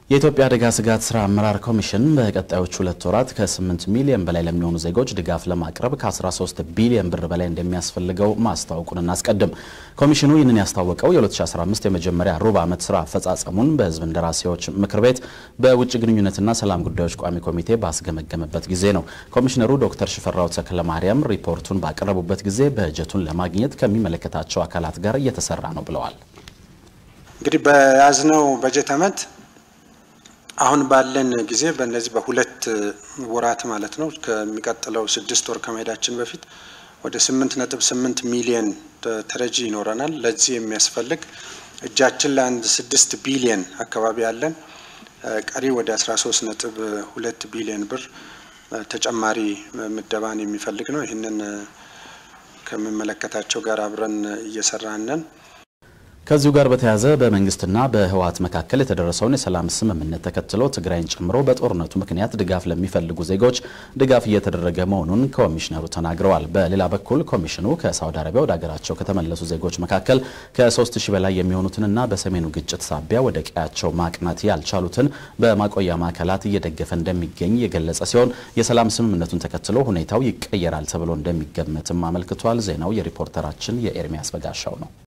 የኢትዮጵያ አደጋ ስጋት ስራ አመራር ኮሚሽን በቀጣዮቹ ሁለት ወራት ከ8 ሚሊዮን በላይ ለሚሆኑ ዜጎች ድጋፍ ለማቅረብ ከ13 ቢሊዮን ብር በላይ እንደሚያስፈልገው ማስታወቁን እናስቀድም። ኮሚሽኑ ይህንን ያስታወቀው የ2015 የመጀመሪያ ሩብ ዓመት ስራ አፈጻጸሙን በሕዝብ እንደራሴዎች ምክር ቤት በውጭ ግንኙነትና ሰላም ጉዳዮች ቋሚ ኮሚቴ ባስገመገመበት ጊዜ ነው። ኮሚሽነሩ ዶክተር ሽፈራው ተክለማርያም ሪፖርቱን ባቀረቡበት ጊዜ በጀቱን ለማግኘት ከሚመለከታቸው አካላት ጋር እየተሰራ ነው ብለዋል። እንግዲህ በያዝነው በጀት ዓመት አሁን ባለን ጊዜ በእነዚህ በሁለት ወራት ማለት ነው ከሚቀጥለው ስድስት ወር ከመሄዳችን በፊት ወደ ስምንት ነጥብ ስምንት ሚሊየን ተረጂ ይኖረናል። ለዚህ የሚያስፈልግ እጃችን ለአንድ ስድስት ቢሊየን አካባቢ ያለን ቀሪ ወደ አስራ ሶስት ነጥብ ሁለት ቢሊየን ብር ተጨማሪ ምደባን የሚፈልግ ነው። ይህንን ከሚመለከታቸው ጋር አብረን እየሰራን ነን። ከዚሁ ጋር በተያያዘ በመንግስትና በህወሓት መካከል የተደረሰውን የሰላም ስምምነት ተከትሎ ትግራይን ጨምሮ በጦርነቱ ምክንያት ድጋፍ ለሚፈልጉ ዜጎች ድጋፍ እየተደረገ መሆኑን ኮሚሽነሩ ተናግረዋል። በሌላ በኩል ኮሚሽኑ ከሳውዲ አረቢያ ወደ ሀገራቸው ከተመለሱ ዜጎች መካከል ከ3 ሺህ በላይ የሚሆኑትንና በሰሜኑ ግጭት ሳቢያ ወደ ቀያቸው ማቅናት ያልቻሉትን በማቆያ ማዕከላት እየደገፈ እንደሚገኝ የገለጸ ሲሆን የሰላም ስምምነቱን ተከትሎ ሁኔታው ይቀየራል ተብሎ እንደሚገመትም አመልክቷል። ዜናው የሪፖርተራችን የኤርሚያስ በጋሻው ነው።